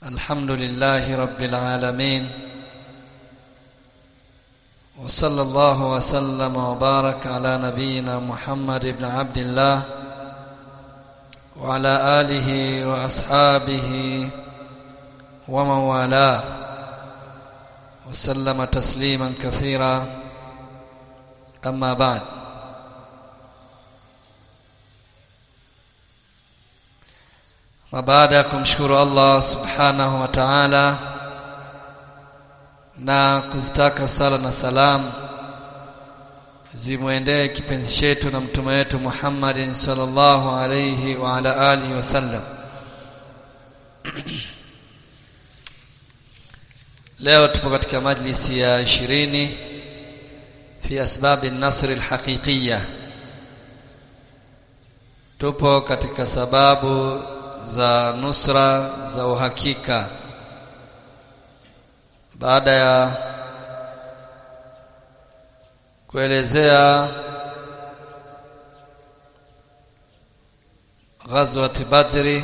الحمد لله رب العالمين وصلى الله وسلم وبارك على نبينا محمد بن عبد الله وعلى آله وأصحابه ومن والاه وسلم تسليما كثيرا أما بعد na baada ya kumshukuru Allah subhanahu wa ta'ala na kuzitaka sala na salam zimwendee kipenzi chetu na mtume wetu Muhammadin sallallahu alayhi wa ala alihi wasallam leo tupo katika majlisi ya 20 fi asbabi an-nasr al-haqiqiyya tupo katika sababu za nusra za uhakika baada ya kuelezea ghazwat badri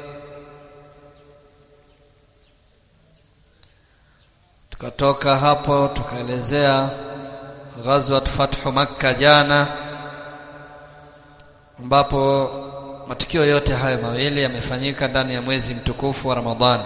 tukatoka hapo tukaelezea ghazwat fathu makka jana ambapo matukio yote haya mawili yamefanyika ndani ya mwezi mtukufu wa Ramadhani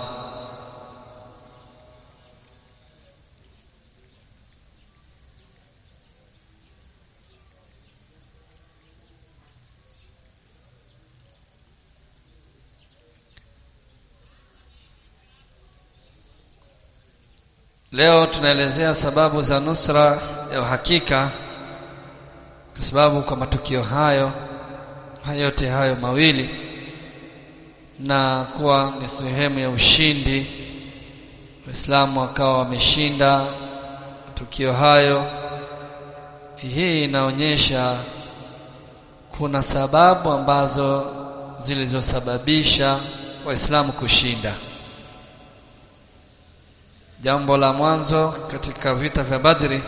Leo tunaelezea sababu za nusra ya uhakika kwa sababu kwa matukio hayo yote hayo mawili na kuwa ni sehemu ya ushindi Waislamu wakawa wameshinda tukio hayo hii inaonyesha kuna sababu ambazo zilizosababisha Waislamu kushinda jambo la mwanzo katika vita vya Badri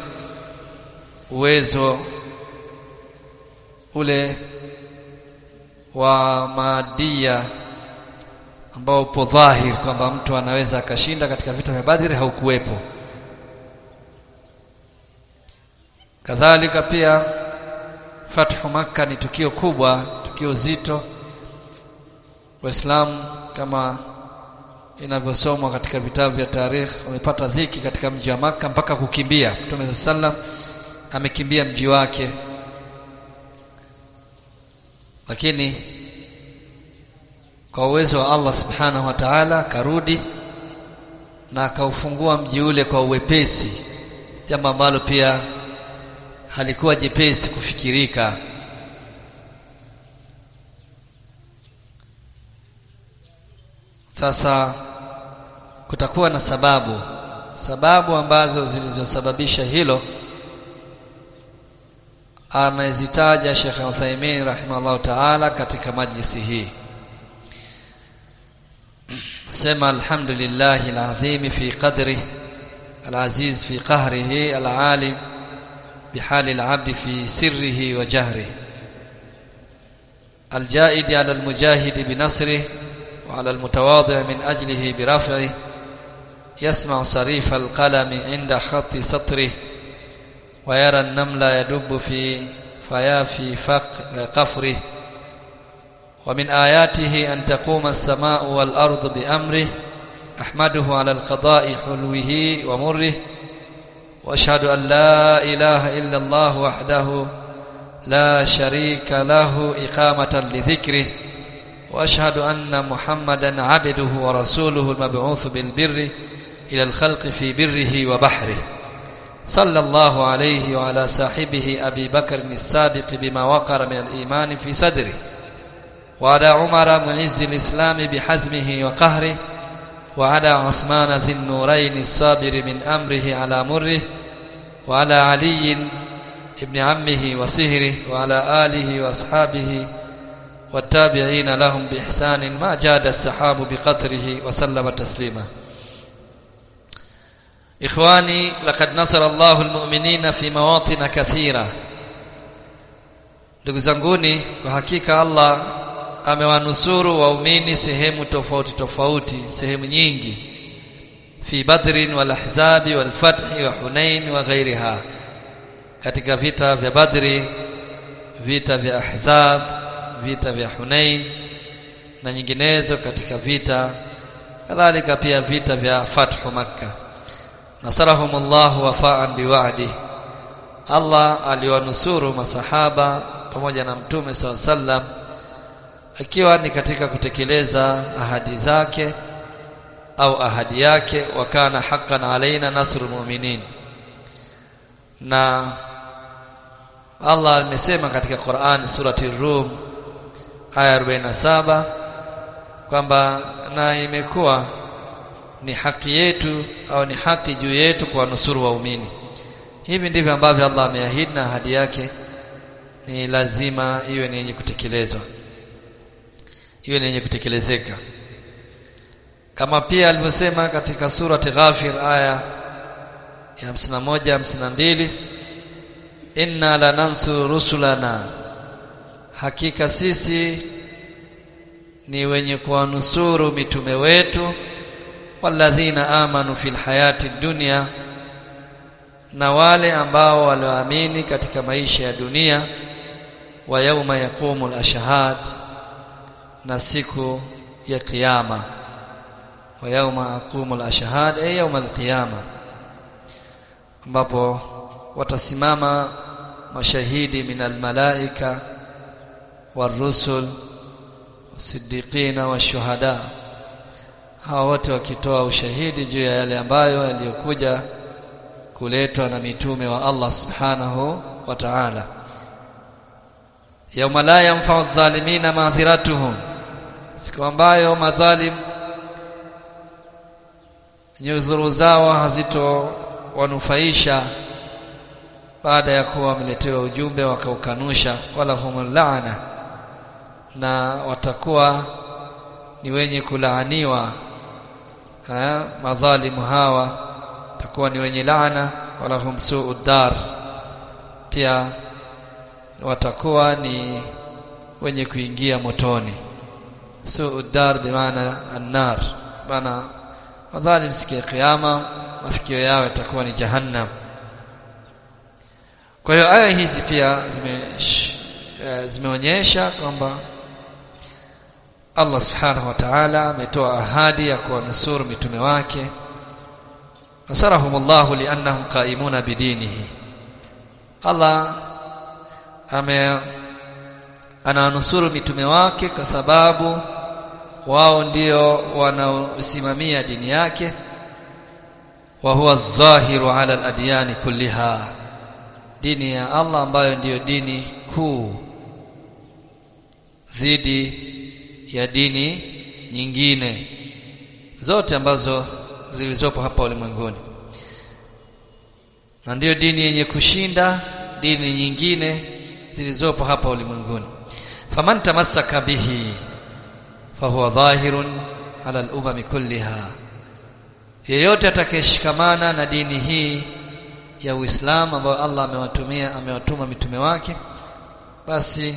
uwezo ule wa maadia ambao upo dhahir kwamba mtu anaweza akashinda katika vita vya Badri haukuwepo. Kadhalika pia Fathu Makka ni tukio kubwa, tukio zito. Waislamu kama inavyosomwa katika vitabu vya tarikh wamepata dhiki katika mji wa Makka mpaka kukimbia. Mtume sallam amekimbia mji wake lakini kwa uwezo wa Allah subhanahu wa ta'ala karudi na akaufungua mji ule kwa uwepesi jambo ambalo pia halikuwa jepesi kufikirika sasa kutakuwa na sababu sababu ambazo zilizosababisha hilo amezitaja Sheikh Uthaymeen rahimahullah ta'ala katika majlisi hii sema alhamdulillah alazim fi qadri alaziz fi qahrihi alalim بحال العبد في سره وجهره الجائد على المجاهد بنصره وعلى المتواضع من أجله برفعه يسمع صريف القلم عند خط سطره ويرى النمل يدب في فيافي فق قفره ومن آياته أن تقوم السماء والأرض بأمره أحمده على القضاء حلوه ومره وأشهد أن لا إله إلا الله وحده لا شريك له إقامة لذكره وأشهد أن محمدا عبده ورسوله المبعوث بالبر إلى الخلق في بره وبحره صلى الله عليه وعلى صاحبه أبي بكر السابق بما وقر من الإيمان في صدره وعلى عمر معز الإسلام بحزمه وقهره وعلى عثمان ذي النورين الصابر من أمره على مره وعلى علي ابن عمه وصهره وعلى آله وأصحابه والتابعين لهم بإحسان ما جاد السحاب بقدره وسلم تسليما إخواني لقد نصر الله المؤمنين في مواطن كثيرة ndugu zanguni kwa hakika Allah amewanusuru waumini sehemu tofauti tofauti sehemu nyingi fi badrin wal ahzabi wal fathi wa hunain wa ghairiha katika vita vya badri vita vya ahzab vita vya hunain na nyinginezo katika vita kadhalika pia vita vya fathu makkah nasarahumullah wafa'an biwa'di Allah aliwanusuru masahaba pamoja na mtume SAW sallam akiwa ni katika kutekeleza ahadi zake au ahadi yake wakana haqqan alaina nasrul mu'minin na Allah amesema katika Qur'an surati Rum aya 47 kwamba na imekuwa ni haki yetu au ni haki juu yetu kwa nusuru waumini hivi ndivyo ambavyo Allah ameahidi na ahadi yake ni lazima iwe ni yenye kutekelezwa iwe ni yenye kutekelezeka kama pia alivyosema katika surati Ghafir aya ya 51 52 inna lanansuru rusulana hakika sisi ni wenye kuwanusuru mitume wetu walladhina amanu fil hayati dunya na wale ambao walioamini katika maisha ya dunia wa yauma yaqumu al-ashhad na siku ya kiyama wa yauma aqumu al-ashhad ay yauma al-qiyama ambapo watasimama mashahidi min al-malaika warusul wasiddiqina washuhada hawa wote wakitoa ushahidi juu ya yale ambayo yaliyokuja kuletwa na mitume wa Allah subhanahu wa ta'ala yauma la yanfa'u adh-dhalimina ma'dhiratuhum siku ambayo madhalim nyuzuru zao hazito wanufaisha baada ya kuwa wameletewa ujumbe wakaukanusha wala humul laana na watakuwa ni wenye kulaaniwa ha, madhalimu hawa takuwa ni wenye laana wala hum suu dar pia watakuwa ni wenye kuingia motoni suu dar bimaana annar maana madhalim siku ya kiyama mafikio yao yatakuwa ni jahannam kwa hiyo aya hizi pia zime zimeonyesha kwamba Allah subhanahu wa ta'ala ametoa ahadi ya kuwanusuru mitume wake nasarahumullahu liannahum qaimuna bidinihi Allah ame anawanusuru mitume wake kwa sababu wao ndio wanaosimamia dini yake wa huwa dhahiru ala al-adyani kulliha dini ya Allah ambayo ndiyo dini kuu dhidi ya dini nyingine zote ambazo zilizopo hapa ulimwenguni na ndiyo dini yenye kushinda dini nyingine zilizopo hapa ulimwenguni faman tamassaka bihi fahuwa dhahirun ala al-umam kulliha yeyote atakayeshikamana na dini hii ya Uislamu ambayo Allah amewatumia amewatuma mitume wake basi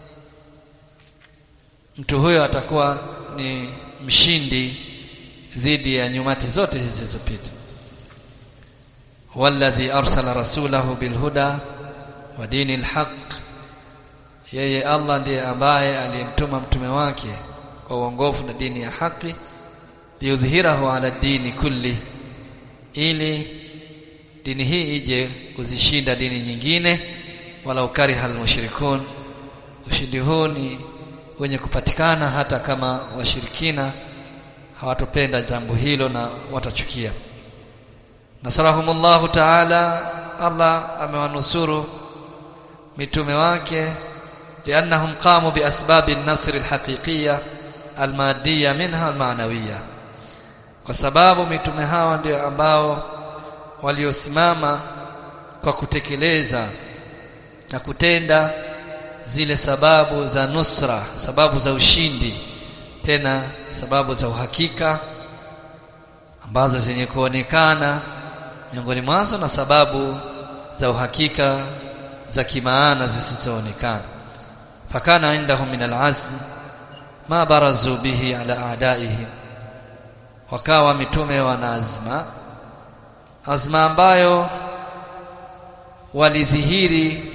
mtu huyo atakuwa ni mshindi dhidi ya nyumati zote hizi zilizopita walladhi arsala rasulahu bilhuda wa dini alhaq yeye Allah ndiye ambaye aliyemtuma mtume wake kwa uongofu na dini ya haki liyudhhirahu ala dini kulli ili dini hii ije kuzishinda dini nyingine wala ukariha almushrikun ushindi huu ni wenye kupatikana hata kama washirikina hawatopenda jambo hilo na watachukia nasarahumullahu ta'ala Allah amewanusuru mitume wake liannahum qamu biasbabi an-nasr al-haqiqiyya al-madiyya minha al-ma'nawiyya kwa sababu mitume hawa ndio ambao waliosimama kwa kutekeleza na kutenda zile sababu za nusra sababu za ushindi tena sababu za uhakika ambazo zenye kuonekana miongoni mwazo na sababu za uhakika za kimaana zisizoonekana fakana indahum min alazm ma barazu bihi ala a'daihim wakawa mitume wana azma azma ambayo walidhihiri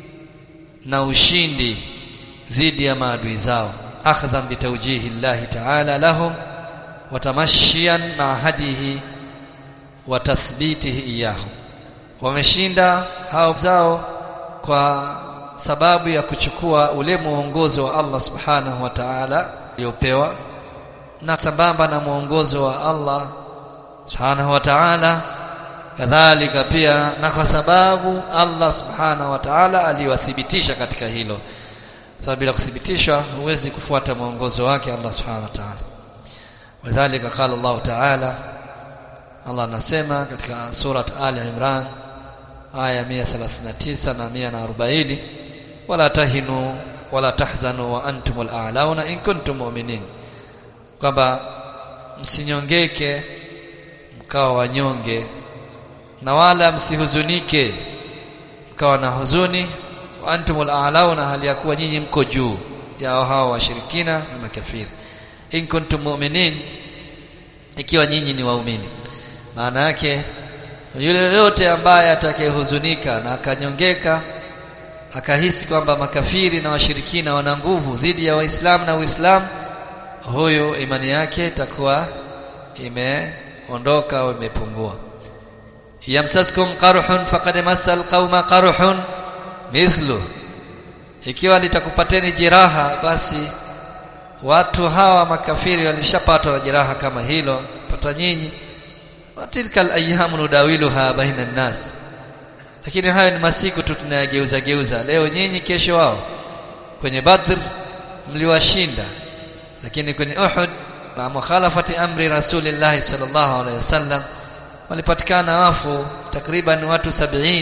na ushindi dhidi ya maadui zao akhdhan bitawjihi Allah ta'ala lahum watamashian ma hadihi wa tathbitihi iyahum wameshinda hao zao kwa sababu ya kuchukua ule muongozo wa Allah subhanahu wa ta'ala uliopewa na sambamba na muongozo wa Allah subhanahu wa ta'ala kadhalika pia na kwa sababu Allah subhanahu wa ta'ala aliwathibitisha katika hilo sababu bila kuthibitishwa huwezi kufuata muongozo wake Allah subhanahu wa ta'ala wadhālika qala Allah ta'ala Allah anasema katika surat Ali Imran aya 139 na 140 wala tahinu wala tahzanu wa antumul a'launa in kuntum mu'minin kwamba msinyongeke mkawa wanyonge na wala msihuzunike mkawa na huzuni wa antumul a'launa hali ya kuwa nyinyi mko juu ya hao washirikina na makafiri in kuntum mu'minin ikiwa nyinyi ni waumini maana yake yule yote ambaye atakayehuzunika na akanyongeka akahisi kwamba makafiri na washirikina wana nguvu dhidi ya waislamu na uislamu huyu imani yake itakuwa imeondoka au imepungua yamsaskum qarhun faqad masal qauma qarhun mithlu ikiwa litakupateni jeraha basi watu hawa makafiri walishapatwa na jeraha kama hilo pata nyinyi watilka alayamu nudawiluha baina nnas lakini hayo ni masiku tu tunayageuza geuza leo nyinyi kesho wao kwenye badr mliwashinda lakini kwenye uhud ma mukhalafati amri rasulillah sallallahu alaihi wasallam walipatikana wafu takriban watu 70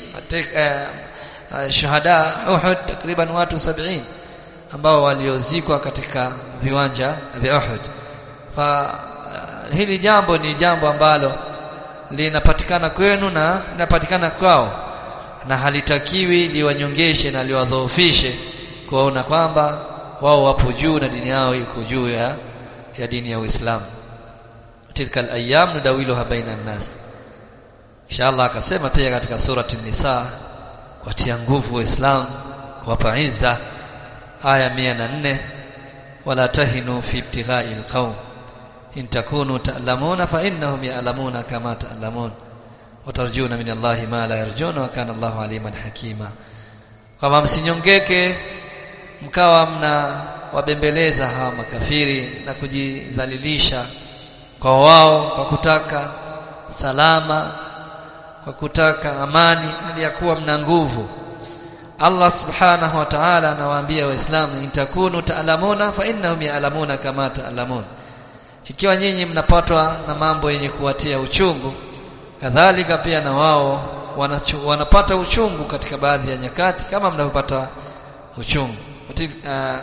uh, shuhada uhud takriban watu 70 ambao waliozikwa katika viwanja vya Uhud. Fa uh, hili jambo ni jambo ambalo linapatikana kwenu na linapatikana kwao na halitakiwi liwanyongeshe na liwadhoofishe kuona kwamba wao wapo juu na dini yao iko juu ya, ya dini ya Uislamu. Tilka al-ayyam nudawiluha baina an-nas. Inshallah akasema pia katika surati Nisa watia nguvu Waislamu kuwapa izza aya 104 wala tahinu fi ibtighai alqaum in takunu ta'lamuna fa innahum ya'lamuna kama ta'lamun wa tarjuna min Allahi ma la yarjuna wa kana Allahu aliman hakima kama msinyongeke mkawa mna wabembeleza hawa makafiri na kujidhalilisha kwa wao kwa kutaka salama kwa kutaka amani hali ya kuwa mna nguvu Allah subhanahu wa ta'ala anawaambia waislamu intakunu ta'lamuna fa innahum ya'lamuna kama ta'lamun ikiwa nyinyi mnapatwa na mambo yenye kuwatia uchungu kadhalika pia na wao wanachu, wanapata uchungu katika baadhi ya nyakati kama mnavyopata uchungu uh,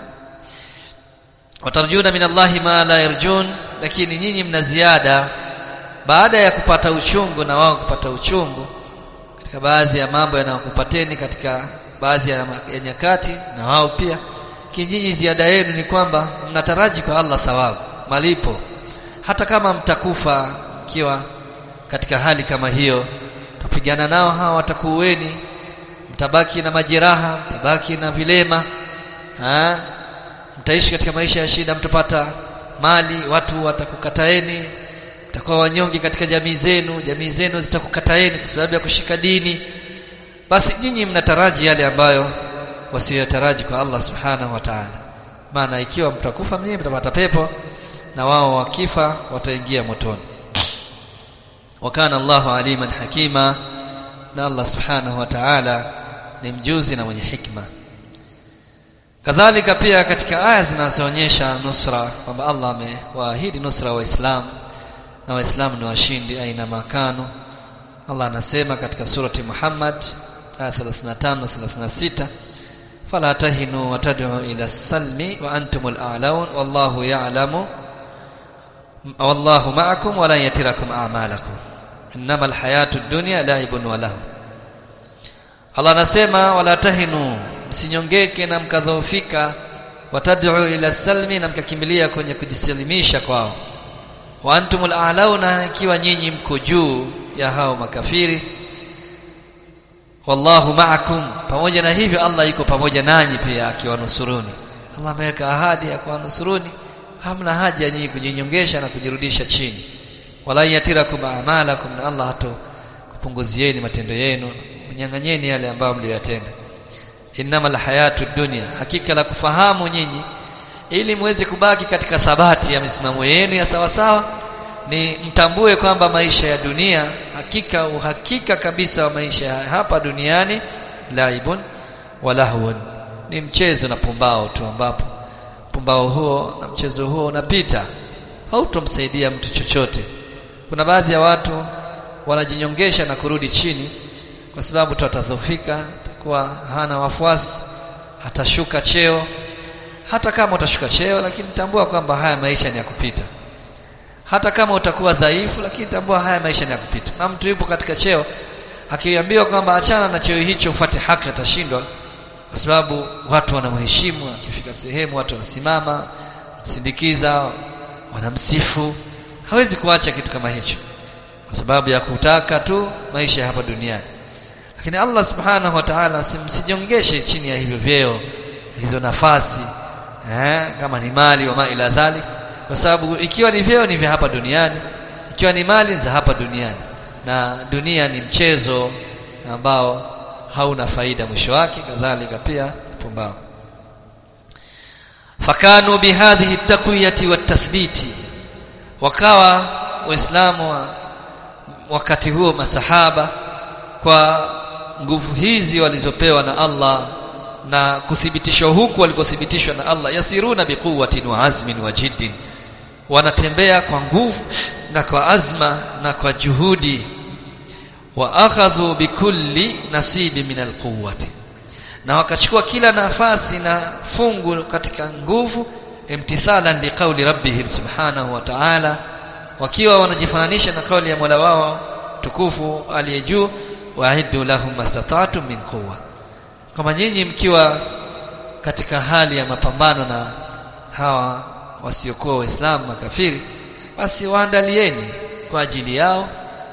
watarjuna min Allahi ma la yarjun lakini nyinyi mna ziada baada ya kupata uchungu na wao kupata uchungu katika baadhi ya mambo yanayokupateni katika baadhi ya, ya nyakati na wao pia kinyinyi ziada yenu ni kwamba mnataraji kwa Allah thawabu malipo hata kama mtakufa mkiwa katika hali kama hiyo tupigana nao hawa watakuweni mtabaki na majeraha mtabaki na vilema ha? mtaishi katika maisha ya shida mtapata mali watu watakukataeni mtakuwa wanyonge katika jamii zenu jamii zenu zitakukataeni kwa sababu ya kushika dini basi nyinyi mnataraji yale ambayo wasiyotaraji kwa Allah subhanahu wa ta'ala maana ikiwa mtakufa mwenyewe mtapata pepo na wao wakifa wataingia motoni wakana Allahu aliman hakima na Allah subhanahu wa ta'ala ni mjuzi na mwenye hikma kadhalika pia katika aya zinazoonyesha nusra kwamba Allah amewaahidi nusra waislamu na waislamu ni washindi aina makano Allah anasema katika surati Muhammad aya 35 36 fala tahinu wa tad'u ila salmi wa antumul a'laun wallahu ya'lamu wallahu ma'akum wa la yatirakum a'malakum innamal hayatud dunya la'ibun wa lahu Allah anasema wala tahinu msinyongeke na mkadhoofika watad'u ila salmi na mkakimbilia kwenye kujisalimisha kwao wa antumul a'launa ikiwa nyinyi mko juu ya hao makafiri wallahu ma'akum pamoja na hivyo Allah yuko pamoja nanyi pia akiwanusuruni Allah ameweka ahadi ya kuwanusuruni hamna haja nyinyi kujinyongesha na kujirudisha chini wala yatirakum a'malakum na Allah hato kupunguzieni matendo yenu unyang'anyeni yale ambayo mliyatenda innamal hayatu dunya hakika la kufahamu nyinyi ili muweze kubaki katika thabati ya misimamo yenu ya sawa sawa ni mtambue kwamba maisha ya dunia hakika uhakika kabisa wa maisha ya hapa duniani laibun walahun ni mchezo na pumbao tu ambapo pumbao huo na mchezo huo unapita hautomsaidia mtu chochote kuna baadhi ya watu wanajinyongesha na kurudi chini kwa sababu tu atadhofika atakuwa hana wafuasi atashuka cheo hata kama utashuka cheo lakini tambua kwamba haya maisha ni ya kupita hata kama utakuwa dhaifu lakini tambua haya maisha ni ya kupita na mtu yupo katika cheo akiambiwa kwamba achana na cheo hicho ufuate haki atashindwa kwa sababu watu wanamheshimu akifika sehemu watu wanasimama msindikiza wanamsifu hawezi kuacha kitu kama hicho kwa sababu ya kutaka tu maisha hapa duniani lakini Allah subhanahu wa ta'ala simsijongeshe chini ya hivyo vyeo hizo nafasi eh, kama ni mali wa ila dhalik kwa sababu ikiwa ni vyeo ni vya hapa duniani ikiwa ni mali za hapa duniani na dunia ni mchezo ambao hauna faida mwisho wake kadhalika pia pumbao fakanu bihadhihi takwiyati watathbiti wakawa waislamu wa wakati huo masahaba kwa nguvu hizi walizopewa na Allah na kuthibitishwa huku walikothibitishwa na Allah yasiruna biquwwatin wa azmin wa jiddin wanatembea kwa nguvu na kwa azma na kwa juhudi wa akhadhu bikulli nasibi min alquwwati na wakachukua kila nafasi na fungu katika nguvu imtithalan liqauli rabbihim subhanahu wa ta'ala wakiwa wanajifananisha na kauli ya Mola wao tukufu aliye juu wa'iddu lahum mastata'tum min quwwa kama nyinyi mkiwa katika hali ya mapambano na hawa wasiokuwa waislamu makafiri basi waandalieni kwa ajili yao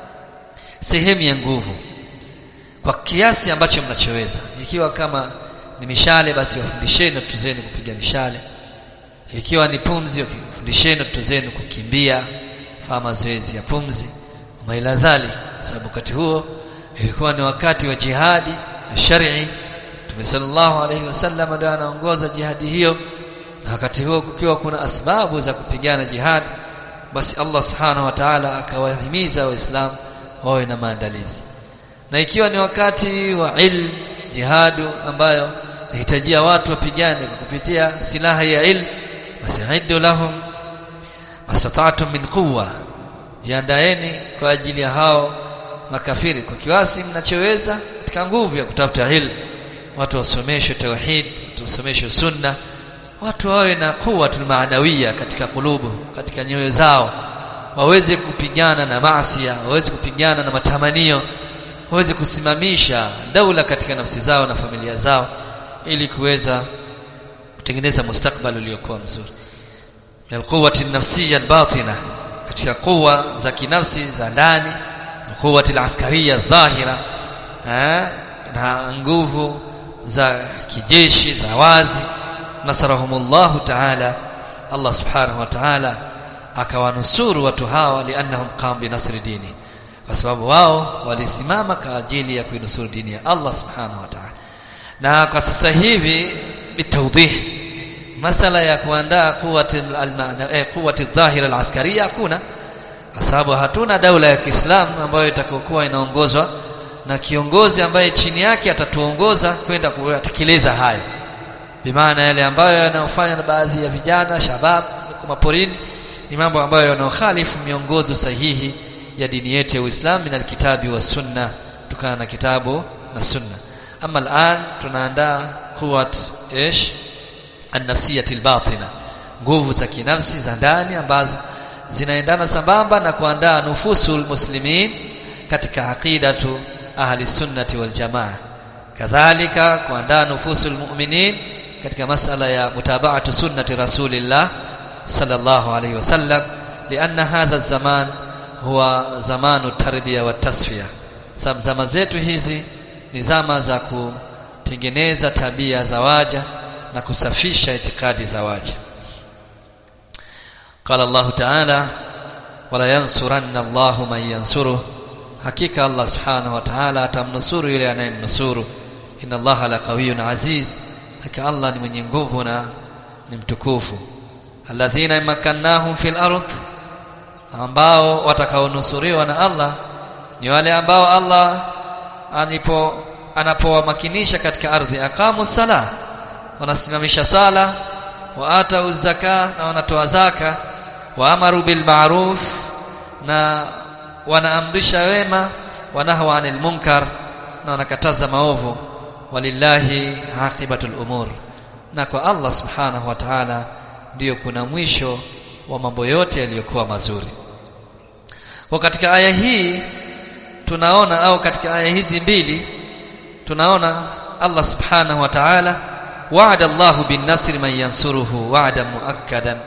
sehemu ya nguvu kwa kiasi ambacho mnachoweza ikiwa kama ni mishale basi wafundisheni watoto zenu kupiga mishale ikiwa ni pumzi wafundisheni watoto zenu kukimbia fanya mazoezi ya pumzi maila dhali sababu wakati huo ilikuwa ni wakati wa jihadi shari Mtume sallallahu alaihi wasallam ndio anaongoza jihadi hiyo na wakati huo kukiwa kuna asbabu za kupigana jihad basi Allah subhanahu wa ta'ala akawahimiza waislamu wawe na maandalizi na ikiwa ni wakati wa ilm jihadu ambayo inahitajia watu wapigane kupitia silaha ya ilm basi aidu lahum mastata'tum min quwwa jiandaeni kwa ajili ya hao makafiri kwa kiwasi mnachoweza katika nguvu ya kutafuta ilmu watu wasomeshwe tauhid watu wasomeshwe sunna watu wawe na quwwatul maanawia katika kulubu katika nyoyo zao waweze kupigana na maasi waweze kupigana na matamanio waweze kusimamisha daula katika nafsi zao na familia zao ili kuweza kutengeneza mustakbal uliokuwa mzuri min quwwati nafsiyya albatina katika quwwa za kinafsi za ndani quwwati alaskariya dhahira na nguvu za kijeshi za wazi nasarahumullahu ta'ala Allah subhanahu wa ta'ala akawanusuru watu hawa liannahum qam bi nasri dini kwa sababu wao walisimama kwa ajili ya kuinusuru dini ya Allah subhanahu wa ta'ala na kwa sasa hivi bitawdih masala ya kuandaa quwwati al-ma'na eh, quwwati dhahira al-askariya hakuna kwa sababu hatuna daula ya Kiislamu ambayo itakokuwa inaongozwa na kiongozi ambaye chini yake atatuongoza kwenda kutekeleza hayo bimaana yale ambayo yanayofanya na baadhi ya vijana shabab kwa maporini ni mambo ambayo yanaokhalifu miongozo sahihi ya dini yetu ya Uislamu na kitabu wa sunna tukana na kitabu na sunna ama al'an tunaandaa quwat ish an-nafsiyati al-batina nguvu za kinafsi za ndani ambazo zinaendana sambamba na kuandaa nufusul muslimin katika aqidatu ahli sunnati wal jamaa kadhalika kuandaa nufusul mu'minin katika masala ya mutabaatu sunnati rasulillah sallallahu alayhi wasallam lianna hadha zaman huwa zamanu tarbiya wa tasfiya sababu zama zetu hizi ni zama za kutengeneza tabia za waja na kusafisha itikadi za waja قال الله تعالى ولا ينصرن الله من ينصره hakika Allah subhanahu wa ta'ala atamnusuru yule anayemnusuru inna Allah la qawiyyun aziz hakika Allah ni mwenye nguvu na ni mtukufu alladhina makannahum fil ard ambao watakaonusuriwa na Allah ni wale ambao Allah anipo anapowamakinisha katika ardhi aqamu sala wanasimamisha sala wa atau zaka na wanatoa zaka wa amaru bil ma'ruf na wanaamrisha wema wanahwa anil munkar na wanakataza maovu walillahi aqibatul umur na kwa Allah subhanahu wa ta'ala ndiyo kuna mwisho wa mambo yote yaliyokuwa mazuri kwa katika aya hii tunaona au katika aya hizi mbili tunaona Allah subhanahu wa ta'ala wa'ada Allahu bin nasri man yansuruhu wa'da muakkadan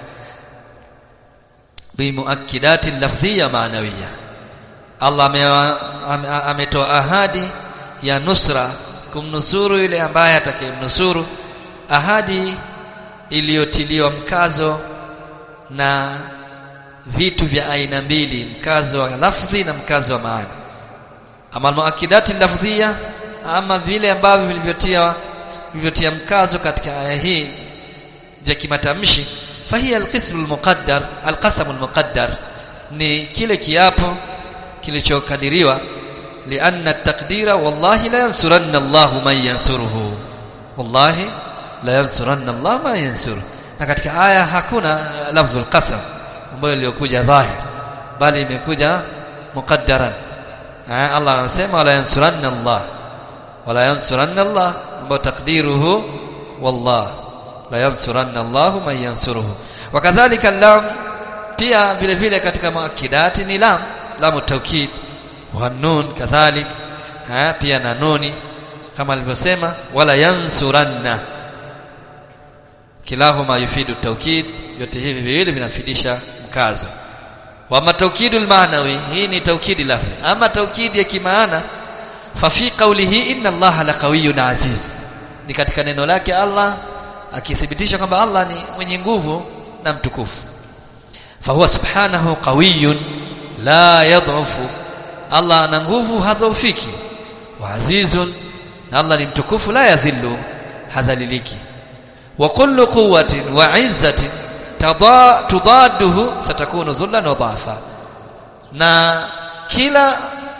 bimuakkidatin lafdhiyya ma'nawiyya Allah ametoa ahadi ya nusra kumnusuru yule ambaye atakayemnusuru ahadi iliyotiliwa mkazo na vitu vya aina mbili mkazo wa lafdhi na mkazo wa maana ama muakidati lafdhia ama vile ambavyo vilivyotia vilivyotia mkazo katika aya hii vya kimatamshi fahiya alqism almuqaddar alqasam almuqaddar ni kile kiapo kilichokadiriwa lianna taqdira wallahi la yansuranna Allahu man yansuruhu wallahi la yansuranna Allah man yansuruhu na katika aya hakuna lafdhul qasam ambayo iliyokuja dhahir bali imekuja muqaddaran Allah anasema wala yansuranna Allah wala yansuranna Allah ambayo takdiruhu wallah la yansuranna Allah man yansuruhu wakadhalika lam pia vile vile katika muakidati ni lam lamu taukid wa nun kadhalik pia na nuni kama alivyosema wala yansuranna kilahuma yufidu taukid yote hivi viwili vinafidisha mkazo wa mataukidul maanawi hii ni taukidi lafzi ama taukidi ya kimaana fa fi qawlihi inna allaha laqawiyyun aziz ni katika neno lake Allah akithibitisha kwamba Allah ni mwenye nguvu na mtukufu fa huwa subhanahu qawiyyun la yadhufu Allah ana nguvu hadhaufiki wa azizun na Allah ni mtukufu la yadhillu hadhaliliki wa kullu quwwatin wa izzatin tudaduhu satakunu dhullan wa dhafa na kila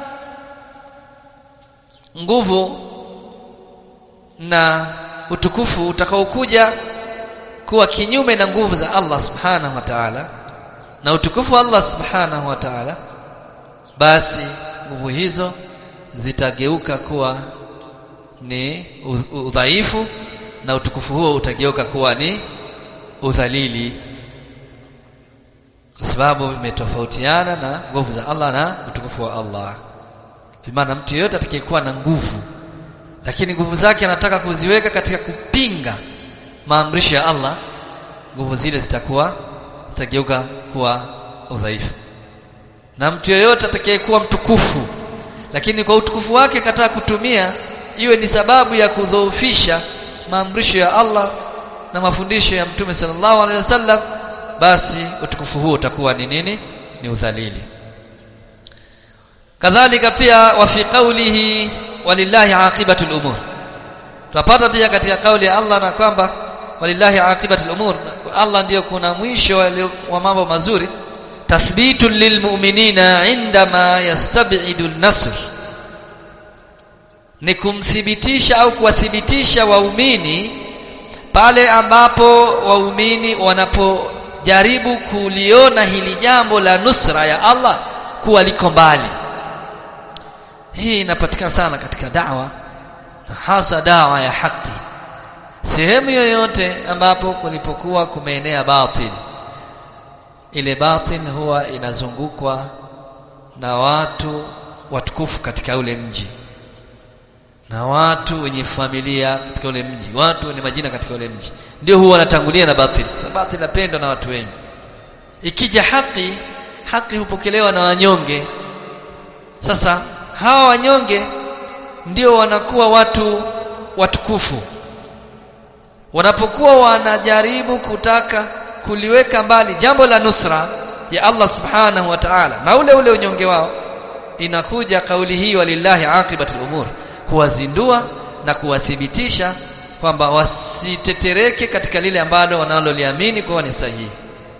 nguvu na utukufu utakaokuja kuwa kinyume na nguvu za Allah subhanahu wa ta'ala na utukufu wa Allah subhanahu wa ta'ala basi nguvu hizo zitageuka kuwa ni udhaifu na utukufu huo utageuka kuwa ni udhalili kwa sababu imetofautiana na nguvu za Allah na utukufu wa Allah maana mtu yeyote atakayekuwa na nguvu lakini nguvu zake anataka kuziweka katika kupinga maamrisho ya Allah nguvu zile zitakuwa zitageuka kuwa udhaifu na mtu yeyote atakayekuwa mtukufu lakini kwa utukufu wake kataa kutumia iwe ni sababu ya kudhoofisha maamrisho ya Allah na mafundisho ya Mtume sallallahu alaihi wasallam basi utukufu huo utakuwa ni nini ni udhalili kadhalika pia wa fi qawlihi walillahi aqibatul umur tunapata pia katika kauli ya Allah na kwamba walillahi aqibatul umur Allah ndiyo kuna mwisho wa mambo mazuri tathbitun lilmu'minina indama yastabidu an-nasr ni kumthibitisha au kuwathibitisha waumini pale ambapo waumini wanapojaribu kuliona hili jambo la nusra ya Allah kuwa liko mbali hii inapatikana sana katika dawa na hasa dawa ya haki sehemu yoyote ambapo kulipokuwa kumeenea batil ile batil huwa inazungukwa na watu watukufu katika ule mji na watu wenye familia katika ule mji watu wenye majina katika ule mji ndio huwa wanatangulia na batili sababu batili inapendwa na watu wengi ikija haki haki hupokelewa na wanyonge sasa hawa wanyonge ndio wanakuwa watu watukufu wanapokuwa wanajaribu kutaka kuliweka mbali jambo la nusra ya Allah subhanahu wa ta'ala na ule ule unyonge wao inakuja kauli hii walillahi aqibatul umur kuwazindua na kuwathibitisha kwamba wasitetereke katika lile ambalo wanaloliamini kuwa ni sahihi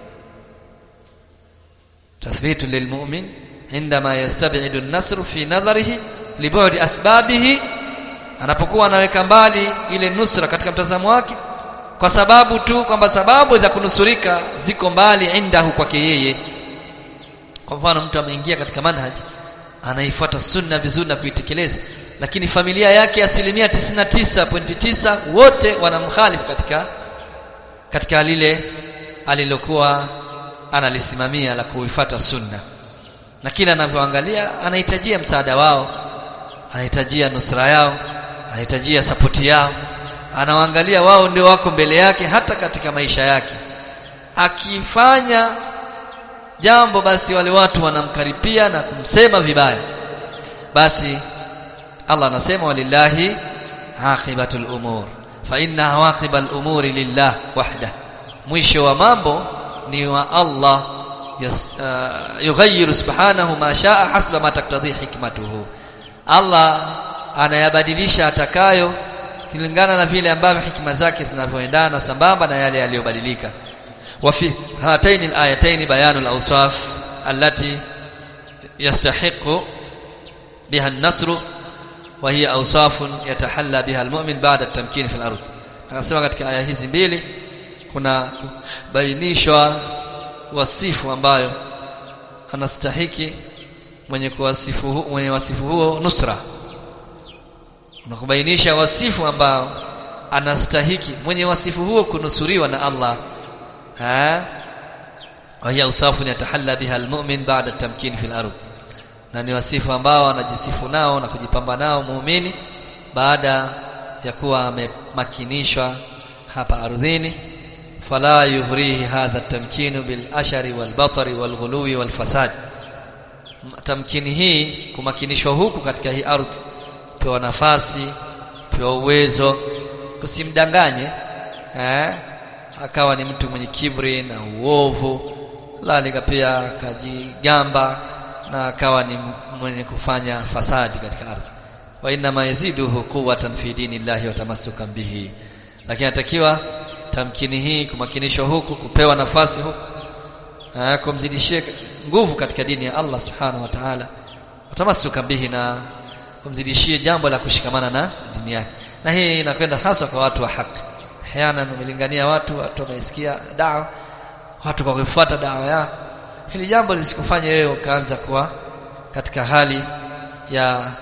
tathbitu lilmu'min indama yastabidu an-nasru fi nadharihi libudi asbabihi anapokuwa anaweka mbali ile nusra katika mtazamo wake kwa sababu tu kwamba sababu za kunusurika ziko mbali indahu kwake yeye kwa mfano mtu ameingia katika manhaji anaifuata sunna vizuri na kuitekeleza lakini familia yake asilimia 99.9 wote wanamkhalifu katika katika lile alilokuwa analisimamia la kuifuata sunna na kila anavyoangalia anahitajia msaada wao anahitajia nusra yao anahitajia sapoti yao anawaangalia wao ndio wako mbele yake hata katika maisha yake akifanya jambo basi wale watu wanamkaripia na kumsema vibaya basi Allah anasema walillahi aqibatul umur fa inna awaqibal umuri lillah wahda mwisho wa mambo ni wa Allah yas, uh, yughayyiru subhanahu ma shaa hasba ma taktadhi hikmatuhu Allah anayabadilisha atakayo kulingana na vile ambavyo hikima zake zinavyoendana sambamba na yale yaliyobadilika wa fi hataini alayataini bayanul awsaf allati yastahiqu biha an-nasr wa hiya awsaf yatahalla biha al-mu'min ba'da at-tamkin fi al-ardh akasema katika aya hizi mbili kuna bainishwa wasifu ambayo anastahiki mwenye kuwasifu mwenye wasifu huo nusra unakubainisha wasifu ambao anastahiki mwenye wasifu huo kunusuriwa na Allah ha وهي اوصاف يتحلى بها المؤمن بعد التمكين في الارض na ni wasifu ambao anajisifu nao na kujipamba nao muumini baada ya kuwa amemakinishwa hapa ardhini fala yughrihi hadha at-tamkin bil ashari wal batri wal ghuluwi wal fasad tamkini hii kumakinishwa huku katika hii ardhi pewa nafasi pewa uwezo kusimdanganye eh akawa ni mtu mwenye kibri na uovu lalika pia akajigamba na akawa ni mwenye kufanya fasadi katika ardhi wa inna ma yaziduhu quwwatan fi dinillahi wa tamassukan bihi lakini atakiwa tamkini hii kumakinishwa huku kupewa nafasi huku kumzidishie nguvu katika dini ya Allah subhanahu wa ta'ala utamassuka bihi na kumzidishie jambo la kushikamana na dini yake na hii inakwenda hasa kwa watu wa haki hayana umelingania watu watu wamesikia dawa watu kwa kufuata dawa yako hili jambo lisikufanye wewe ukaanza kuwa katika hali ya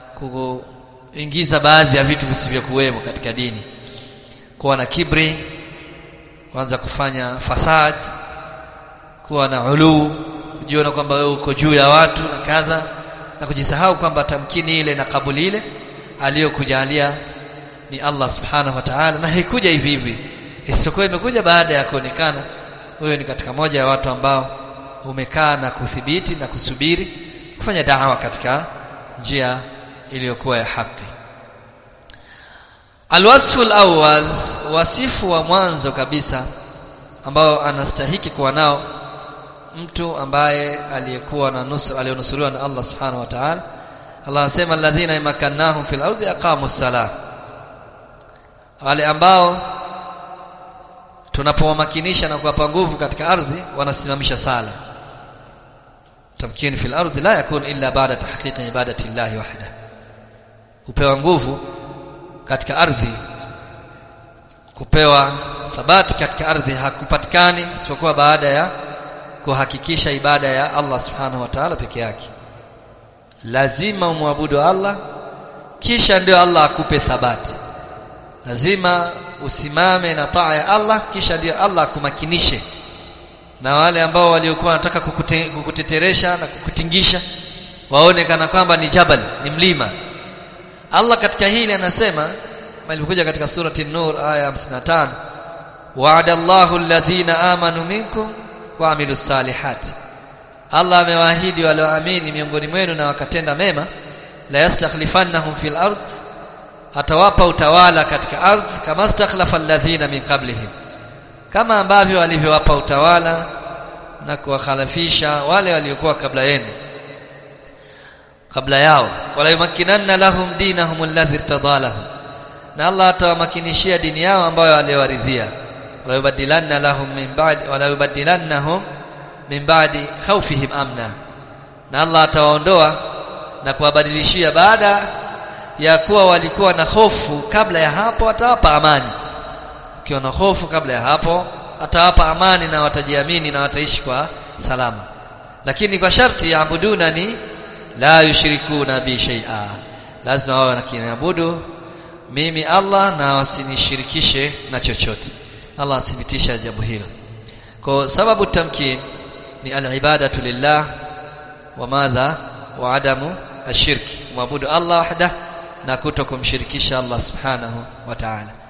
kuingiza baadhi ya vitu visivyokuwemo katika dini kuwa na kibri kuanza kufanya fasad kuwa na uluu kujiona kwamba wewe uko juu ya watu na kadha na kujisahau kwamba tamkini ile na kabuli ile aliyokujalia ni Allah subhanahu wa ta'ala na haikuja hivi hivi isiyokuwa imekuja baada ya kuonekana wewe ni katika moja ya watu ambao umekaa na kuthibiti na kusubiri kufanya dawa katika njia iliyokuwa ya haki alwasfu alawwal wasifu wa mwanzo kabisa ambao anastahiki kuwa nao mtu ambaye aliyekuwa na nusra alionusuriwa na Allah subhanahu wa ta'ala Allah anasema alladhina imakannahum fil ardi aqamu salah wale ambao tunapowamakinisha na kuwapa nguvu katika ardhi wanasimamisha sala tamkin fil ardi la yakun illa ba'da tahqiqi ibadati llahi wahda upewa nguvu katika ardhi kupewa thabati katika ardhi hakupatikani isipokuwa baada ya kuhakikisha ibada ya Allah subhanahu wa ta'ala peke yake lazima umwabudu Allah kisha ndio Allah akupe thabati lazima usimame na taa ya Allah kisha ndio Allah akumakinishe na wale ambao waliokuwa wanataka kukute, kukuteteresha na kukutingisha waone kana kwamba ni jabal ni mlima Allah katika hili anasema malikuja katika surati Nur aya 55 wa'ada Allahu alladhina amanu minkum wa amilus salihati Allah amewaahidi walioamini miongoni mwenu na wakatenda mema la yastakhlifannahum fil ard atawapa utawala katika ardhi kama stakhlafa alladhina min qablihim kama ambavyo walivyowapa utawala na kuwakhalifisha wale waliokuwa kabla yenu kabla yao wala yumakkinanna lahum dinahum alladhi irtadalahum na Allah atawamakinishia dini yao ambayo aliyowaridhia wala yubaddilanna lahum min ba'di wala yubaddilannahum min ba'di khawfihim amna na Allah atawaondoa na kuwabadilishia baada ya kuwa walikuwa na hofu kabla ya hapo atawapa amani ukiwa na hofu kabla ya hapo atawapa amani na watajiamini na wataishi kwa salama lakini kwa sharti yaabuduna ni la yushrikuna bi shay'a lazima wawe nakiniabudu mimi Allah na wasinishirikishe na chochote Allah athibitisha jambo hilo kwa sababu tamkin ni al-ibadatu lillah wa madha wa adamu ashirki muabudu Allah wahda na kuto kumshirikisha Allah subhanahu wa ta'ala